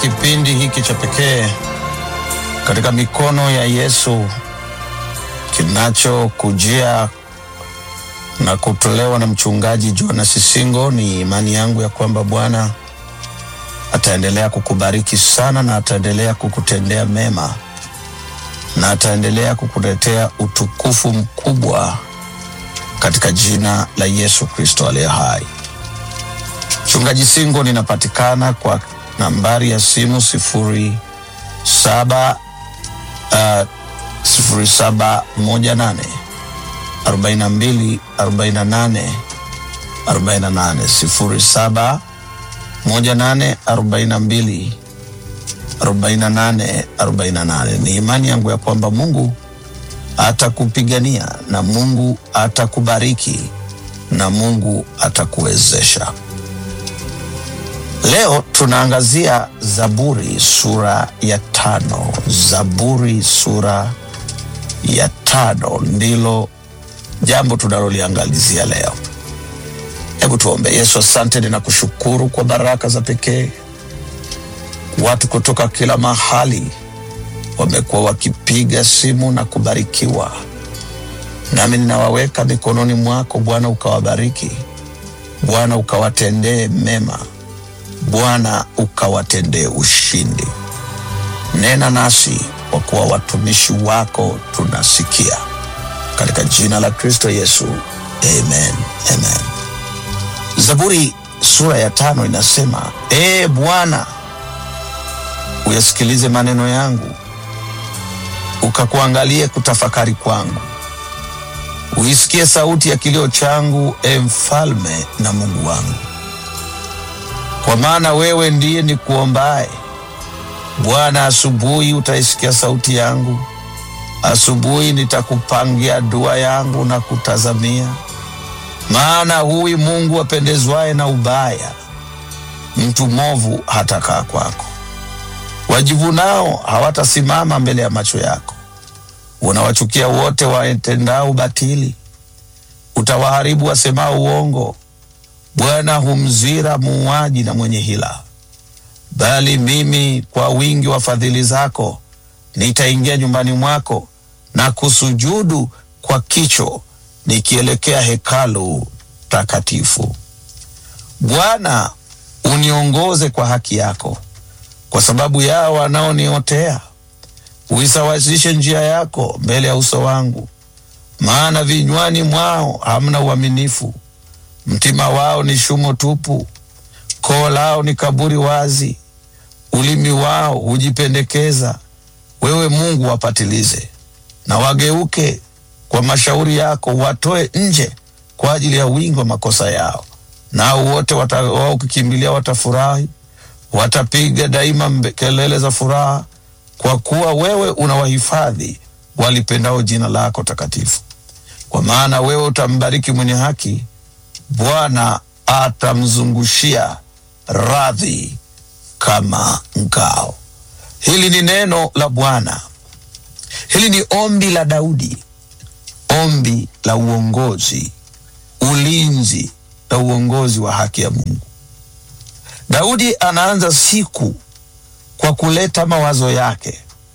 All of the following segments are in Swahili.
kipindi hiki cha pekee katika mikono ya Yesu kinachokujia na kutolewa na mchungaji Jonas Singo. Ni imani yangu ya kwamba Bwana ataendelea kukubariki sana na ataendelea kukutendea mema na ataendelea kukuletea utukufu mkubwa katika jina la Yesu Kristo aliye hai. Mchungaji Singo ninapatikana kwa nambari ya simu sifuri saba uh, sifuri saba moja nane arobaini na mbili arobaini na nane arobaini na nane sifuri saba moja nane arobaini na mbili arobaini na nane arobaini na nane. Ni imani yangu ya kwamba Mungu atakupigania na Mungu atakubariki na Mungu atakuwezesha. Leo tunaangazia Zaburi sura ya tano. Zaburi sura ya tano ndilo jambo tunaloliangalizia leo. Hebu tuombe. Yesu, asante, ninakushukuru kwa baraka za pekee. Watu kutoka kila mahali wamekuwa wakipiga simu na kubarikiwa, nami ninawaweka mikononi mwako Bwana, ukawabariki Bwana, ukawatendee mema Bwana, ukawatendee ushindi. Nena nasi kwa kuwa watumishi wako tunasikia, katika jina la Kristo Yesu, amen, amen. Zaburi sura ya tano inasema, ee Bwana, uyasikilize maneno yangu, ukakuangalie kutafakari kwangu, uisikie sauti ya kilio changu, e mfalme na Mungu wangu. Kwa maana wewe ndiye ni kuombaye Bwana, asubuhi utaisikia sauti yangu, asubuhi nitakupangia dua yangu na kutazamia. Maana huwi Mungu apendezwaye na ubaya, mtu mwovu hatakaa kwako. Wajivunao hawatasimama mbele ya macho yako. Unawachukia wote watendao ubatili, utawaharibu wasemao uongo. Bwana humzira muuaji na mwenye hila, bali mimi kwa wingi wa fadhili zako nitaingia nyumbani mwako na kusujudu kwa kicho, nikielekea hekalu takatifu. Bwana, uniongoze kwa haki yako, kwa sababu yao wanaoniotea. Uisawazishe njia yako mbele ya uso wangu, maana vinywani mwao hamna uaminifu mtima wao ni shumo tupu, koo lao ni kaburi wazi, ulimi wao hujipendekeza. Wewe Mungu wapatilize, na wageuke kwa mashauri yako, watoe nje kwa ajili ya wingi wa makosa yao. Nao wote wao kukimbilia watafurahi, watapiga daima kelele za furaha, kwa kuwa wewe unawahifadhi walipendao jina lako takatifu. Kwa maana wewe utambariki mwenye haki Bwana atamzungushia radhi kama ngao. Hili ni neno la Bwana. Hili ni ombi la Daudi, ombi la uongozi, ulinzi na uongozi wa haki ya Mungu. Daudi anaanza siku kwa kuleta mawazo yake,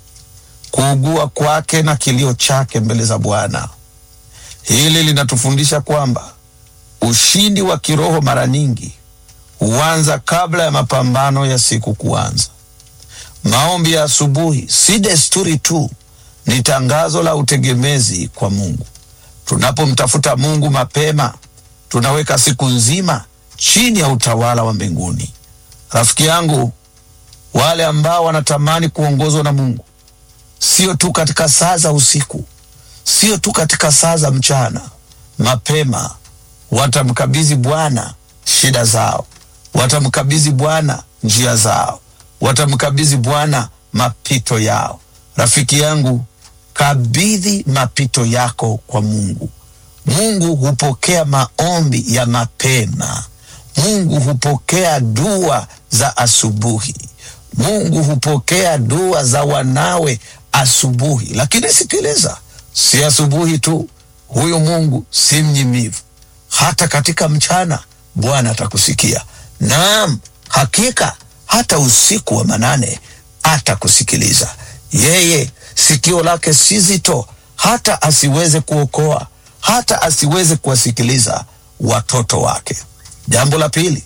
kuugua kwake na kilio chake mbele za Bwana. Hili linatufundisha kwamba ushindi wa kiroho mara nyingi huanza kabla ya mapambano ya siku kuanza. Maombi ya asubuhi si desturi tu, ni tangazo la utegemezi kwa Mungu. Tunapomtafuta Mungu mapema, tunaweka siku nzima chini ya utawala wa mbinguni. Rafiki yangu, wale ambao wanatamani kuongozwa na Mungu, sio tu katika saa za usiku, sio tu katika saa za mchana, mapema watamkabidhi Bwana shida zao, watamkabidhi Bwana njia zao, watamkabidhi Bwana mapito yao. Rafiki yangu, kabidhi mapito yako kwa Mungu. Mungu hupokea maombi ya mapema. Mungu hupokea dua za asubuhi. Mungu hupokea dua za wanawe asubuhi. Lakini sikiliza, si asubuhi tu, huyu Mungu si mnyimivu hata katika mchana Bwana atakusikia. Naam, hakika hata usiku wa manane atakusikiliza. Yeye sikio lake si zito hata asiweze kuokoa, hata asiweze kuwasikiliza watoto wake. Jambo la pili,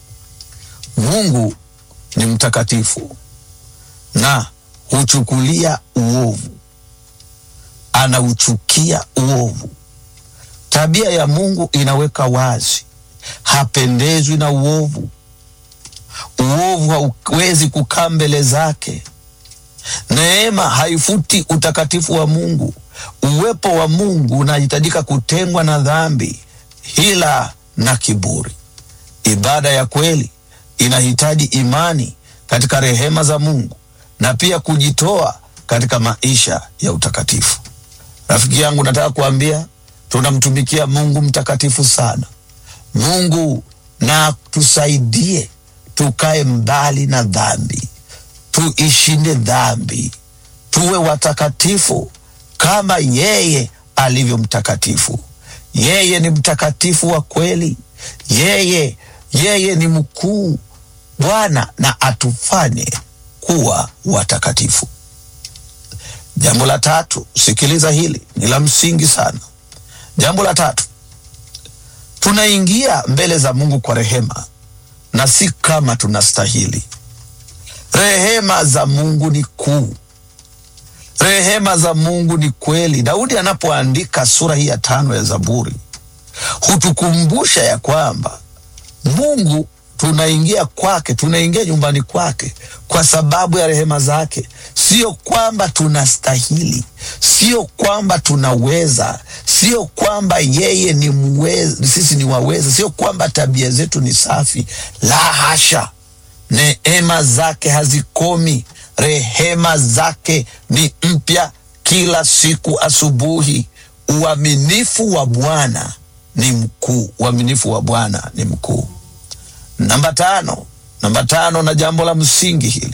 Mungu ni mtakatifu na huchukulia uovu, anauchukia uovu. Tabia ya Mungu inaweka wazi, hapendezwi na uovu. Uovu hauwezi kukaa mbele zake. Neema haifuti utakatifu wa Mungu. Uwepo wa Mungu unahitajika kutengwa na dhambi, hila na kiburi. Ibada ya kweli inahitaji imani katika rehema za Mungu na pia kujitoa katika maisha ya utakatifu. Rafiki yangu, nataka kuambia tunamtumikia Mungu mtakatifu sana. Mungu na tusaidie tukae mbali na dhambi, tuishinde dhambi, tuwe watakatifu kama yeye alivyo mtakatifu. Yeye ni mtakatifu wa kweli, yeye yeye ni mkuu. Bwana na atufanye kuwa watakatifu. Jambo la tatu, sikiliza hili, ni la msingi sana. Jambo la tatu, tunaingia mbele za Mungu kwa rehema na si kama tunastahili. Rehema za Mungu ni kuu, rehema za Mungu ni kweli. Daudi anapoandika sura hii ya tano ya Zaburi hutukumbusha ya kwamba Mungu tunaingia kwake, tunaingia nyumbani kwake kwa sababu ya rehema zake. Sio kwamba tunastahili, sio kwamba tunaweza, sio kwamba yeye ni mweza, sisi ni waweza, sio kwamba tabia zetu ni safi. La hasha! Neema zake hazikomi, rehema zake ni mpya kila siku asubuhi. Uaminifu wa Bwana ni mkuu, uaminifu wa Bwana ni mkuu. Namba tano, namba tano, na jambo la msingi hili,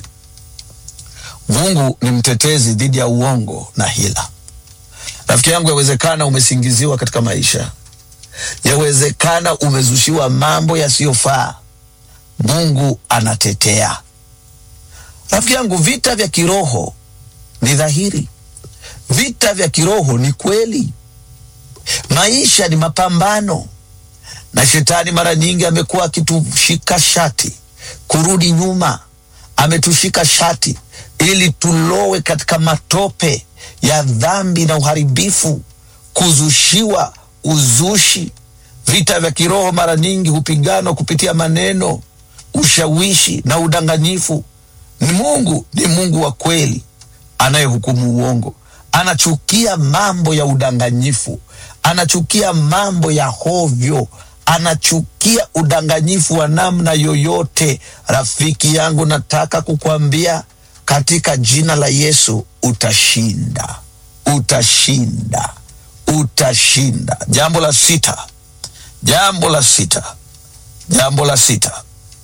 Mungu ni mtetezi dhidi ya uongo na hila. Rafiki yangu, yawezekana umesingiziwa katika maisha, yawezekana umezushiwa mambo yasiyofaa. Mungu anatetea. Rafiki yangu, vita vya kiroho ni dhahiri, vita vya kiroho ni kweli. Maisha ni mapambano na shetani mara nyingi amekuwa akitushika shati kurudi nyuma, ametushika shati ili tulowe katika matope ya dhambi na uharibifu, kuzushiwa uzushi. Vita vya kiroho mara nyingi hupiganwa kupitia maneno, ushawishi na udanganyifu. Ni Mungu ni Mungu wa kweli anayehukumu uongo. Anachukia mambo ya udanganyifu, anachukia mambo ya hovyo anachukia udanganyifu wa namna yoyote. Rafiki yangu, nataka kukwambia katika jina la Yesu utashinda, utashinda, utashinda. Jambo la sita, jambo la sita, jambo la sita,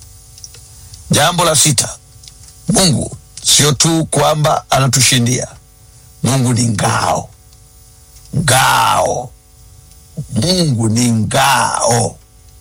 jambo la sita, Mungu sio tu kwamba anatushindia, Mungu ni ngao, ngao Mungu ni ngao.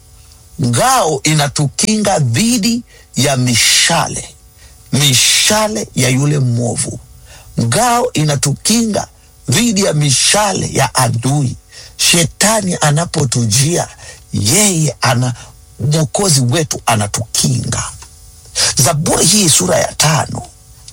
Ngao inatukinga dhidi ya mishale, mishale ya yule mwovu. Ngao inatukinga dhidi ya mishale ya adui. Shetani anapotujia, yeye ana mwokozi wetu anatukinga. Zaburi hii sura ya tano,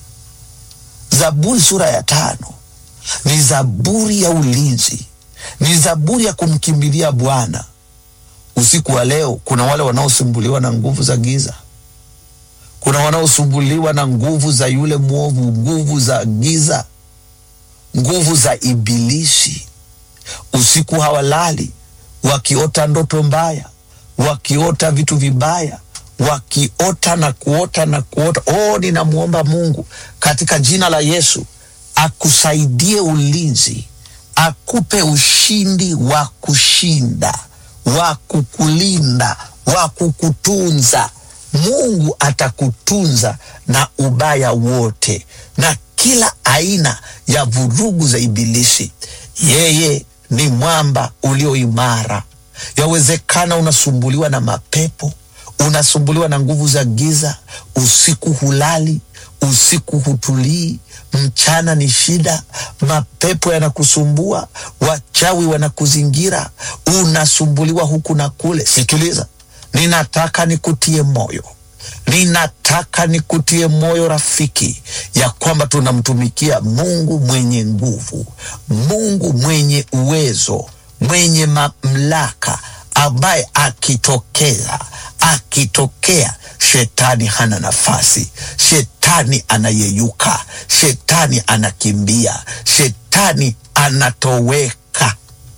Zaburi sura ya tano ni zaburi ya ulinzi ni zaburi ya kumkimbilia Bwana. Usiku wa leo, kuna wale wanaosumbuliwa na nguvu za giza, kuna wanaosumbuliwa na nguvu za yule mwovu, nguvu za giza, nguvu za Ibilisi. Usiku hawalali, wakiota ndoto mbaya, wakiota vitu vibaya, wakiota na kuota na kuota. Oh, ninamwomba Mungu katika jina la Yesu akusaidie ulinzi akupe ushindi wa kushinda, wa kukulinda, wa kukutunza. Mungu atakutunza na ubaya wote na kila aina ya vurugu za Ibilisi. Yeye ni mwamba ulio imara. Yawezekana unasumbuliwa na mapepo, unasumbuliwa na nguvu za giza, usiku hulali, usiku hutulii, mchana ni shida, mapepo yanakusumbua, wachawi wanakuzingira, unasumbuliwa huku na kule. Sikiliza, ninataka nikutie moyo ninataka nikutie moyo rafiki, ya kwamba tunamtumikia Mungu mwenye nguvu, Mungu mwenye uwezo, mwenye mamlaka, ambaye akitokea akitokea, shetani hana nafasi, shetani anayeyuka, shetani anakimbia, shetani anatoweka.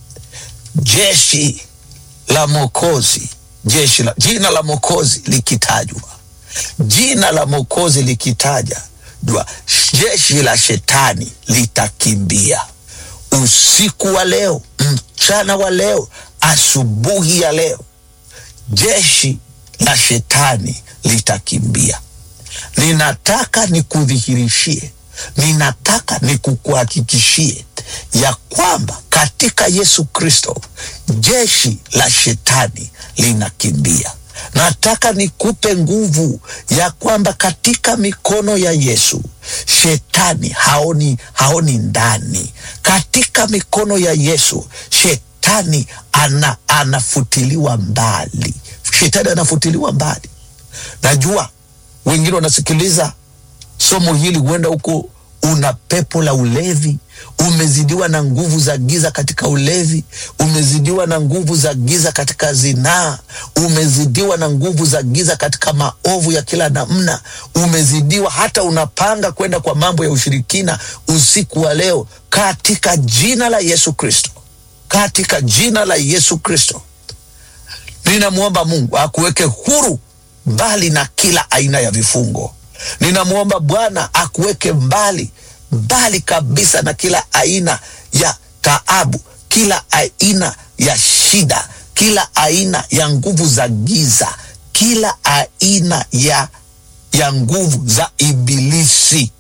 Jeshi la Mwokozi, jeshi la jina la Mwokozi likitajwa jina la Mwokozi likitaja jua, jeshi la shetani litakimbia. Usiku wa leo, mchana wa leo, asubuhi ya leo, jeshi la shetani litakimbia. Ninataka nikudhihirishie, ninataka nikukuhakikishie ya kwamba katika Yesu Kristo jeshi la shetani linakimbia. Nataka nikupe nguvu ya kwamba katika mikono ya Yesu shetani haoni, haoni ndani. Katika mikono ya Yesu shetani ana, anafutiliwa mbali, shetani anafutiliwa mbali. Najua wengine wanasikiliza somo hili, huenda huko una pepo la ulevi, umezidiwa na nguvu za giza katika ulevi, umezidiwa na nguvu za giza katika zinaa, umezidiwa na nguvu za giza katika maovu ya kila namna, umezidiwa hata unapanga kwenda kwa mambo ya ushirikina. Usiku wa leo, katika jina la Yesu Kristo, katika jina la Yesu Kristo, ninamwomba Mungu akuweke huru mbali na kila aina ya vifungo. Ninamwomba Bwana akuweke mbali mbali kabisa na kila aina ya taabu, kila aina ya shida, kila aina ya nguvu za giza, kila aina ya, ya nguvu za Ibilisi.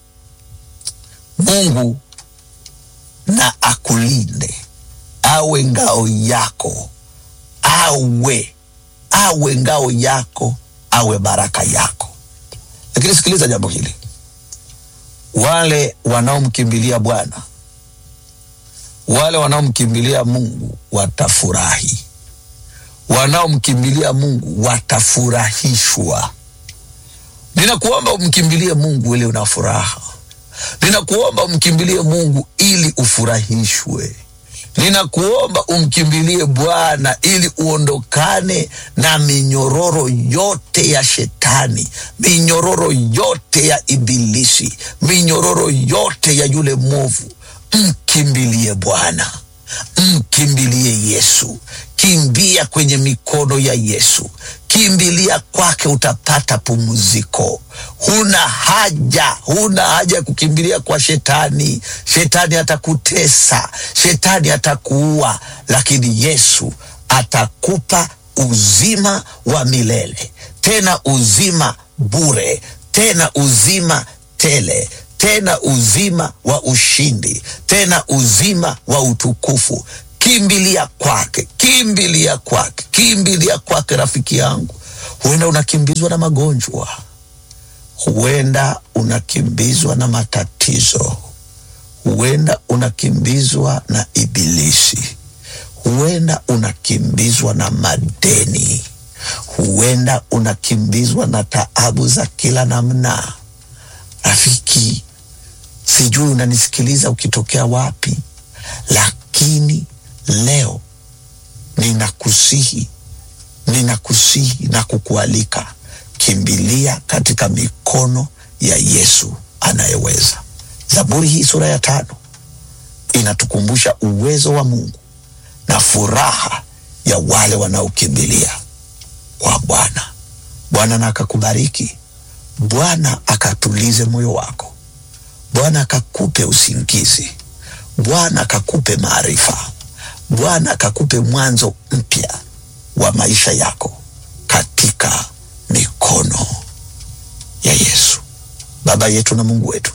Mungu na akulinde, awe ngao yako, awe awe ngao yako, awe baraka yako. Lakini sikiliza jambo hili, wale wanaomkimbilia Bwana, wale wanaomkimbilia Mungu watafurahi, wanaomkimbilia Mungu watafurahishwa. Ninakuomba umkimbilie Mungu ili una furaha. Ninakuomba umkimbilie Mungu ili ufurahishwe. Ninakuomba umkimbilie Bwana ili uondokane na minyororo yote ya shetani, minyororo yote ya Ibilisi, minyororo yote ya yule mwovu. Mkimbilie Bwana, mkimbilie Yesu. Kimbia kwenye mikono ya Yesu, kimbilia kwake, utapata pumziko. Huna haja, huna haja ya kukimbilia kwa shetani. Shetani atakutesa, shetani atakuua, lakini Yesu atakupa uzima wa milele, tena uzima bure, tena uzima tele tena uzima wa ushindi, tena uzima wa utukufu. Kimbilia kwake, kimbilia kwake, kimbilia kwake. Rafiki yangu, huenda unakimbizwa na magonjwa, huenda unakimbizwa na matatizo, huenda unakimbizwa na Ibilisi, huenda unakimbizwa na madeni, huenda unakimbizwa na taabu za kila namna. Rafiki, sijui unanisikiliza ukitokea wapi, lakini leo ninakusihi, ninakusihi na kukualika, kimbilia katika mikono ya Yesu anayeweza. Zaburi hii sura ya tano inatukumbusha uwezo wa Mungu na furaha ya wale wanaokimbilia kwa Bwana. Bwana na akakubariki, Bwana akatulize moyo wako, Bwana akakupe usingizi, Bwana akakupe maarifa, Bwana akakupe mwanzo mpya wa maisha yako katika mikono ya Yesu. Baba yetu na Mungu wetu,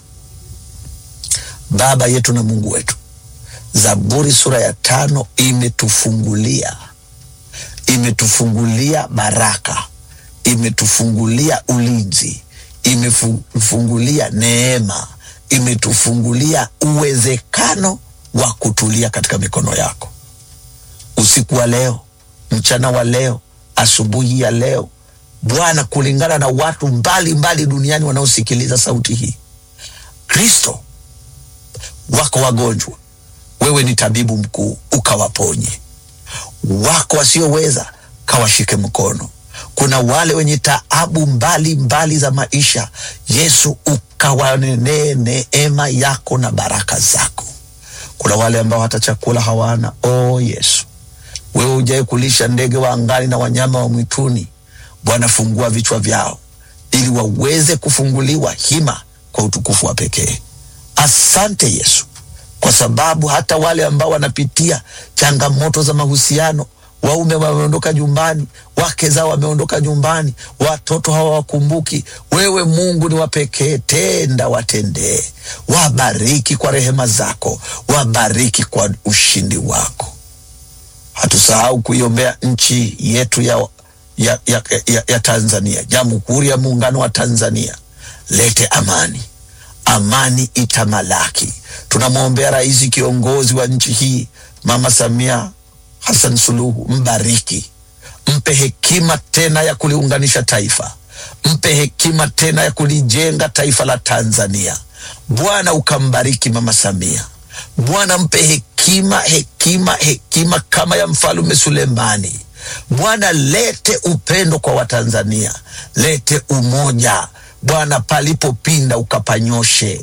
Baba yetu na Mungu wetu, Zaburi sura ya tano imetufungulia imetufungulia baraka, imetufungulia ulinzi, imetufungulia neema, imetufungulia uwezekano wa kutulia katika mikono yako. Usiku wa leo, mchana wa leo, asubuhi ya leo, Bwana, kulingana na watu mbalimbali mbali duniani wanaosikiliza sauti hii, Kristo, wako wagonjwa, wewe ni tabibu mkuu, ukawaponye. Wako wasioweza, kawashike mkono. Kuna wale wenye taabu mbali mbali za maisha, Yesu ukawanenee neema yako na baraka zako. Kuna wale ambao hata chakula hawana. O Yesu, wewe ujai kulisha ndege wa angani na wanyama wa mwituni. Bwana, fungua vichwa vyao ili waweze kufunguliwa hima kwa utukufu wa pekee. Asante Yesu, kwa sababu hata wale ambao wanapitia changamoto za mahusiano, waume wameondoka nyumbani, wake zao wameondoka nyumbani, watoto hawawakumbuki wewe. Mungu ni wa pekee, tenda watendee, wabariki kwa rehema zako, wabariki kwa ushindi wako. Hatusahau kuiombea nchi yetu ya, ya, ya, ya, ya Tanzania, Jamhuri ya Muungano wa Tanzania. Lete amani, amani itamalaki. Tunamwombea rais kiongozi wa nchi hii Mama Samia Hassan Suluhu, mbariki, mpe hekima tena ya kuliunganisha taifa, mpe hekima tena ya kulijenga taifa la Tanzania. Bwana ukambariki Mama Samia, Bwana mpe hekima, hekima, hekima kama ya mfalume Sulemani. Bwana lete upendo kwa Watanzania, lete umoja Bwana, palipopinda ukapanyoshe,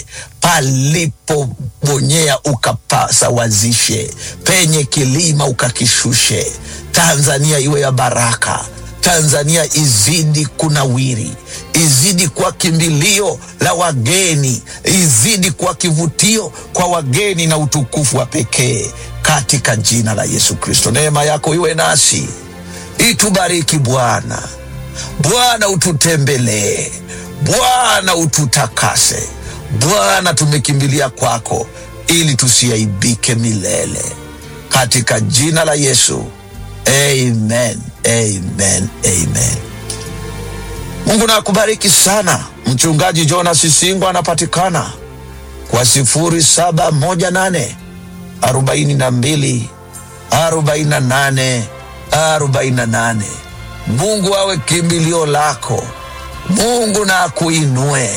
palipobonyea ukapasawazishe, penye kilima ukakishushe. Tanzania iwe ya baraka, Tanzania izidi kunawiri, izidi kuwa kimbilio la wageni, izidi kuwa kivutio kwa wageni na utukufu wa pekee, katika jina la Yesu Kristo. Neema yako iwe nasi, itubariki Bwana. Bwana ututembelee Bwana ututakase Bwana, tumekimbilia kwako ili tusiaibike milele, katika jina la Yesu, amen, amen, amen. Mungu na akubariki sana. Mchungaji Jonas Singo anapatikana kwa sifuri saba moja nane arobaini na mbili arobaini na nane arobaini na nane. Mungu awe kimbilio lako. Mungu na akuinue.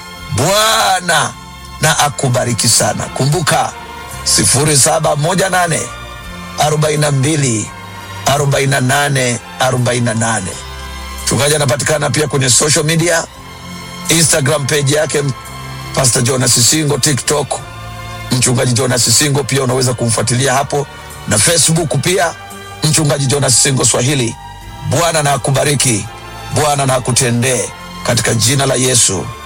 Bwana na akubariki sana. Kumbuka sifuri saba moja nane arobaini na mbili arobaini na nane arobaini na nane. Mchungaji anapatikana pia kwenye social media, Instagram page yake Pastor Jonas Singo, TikTok mchungaji Jonas Singo, pia unaweza kumfuatilia hapo, na Facebook pia mchungaji Jonas Singo Swahili. Bwana na akubariki. Bwana na akutendee katika jina la Yesu.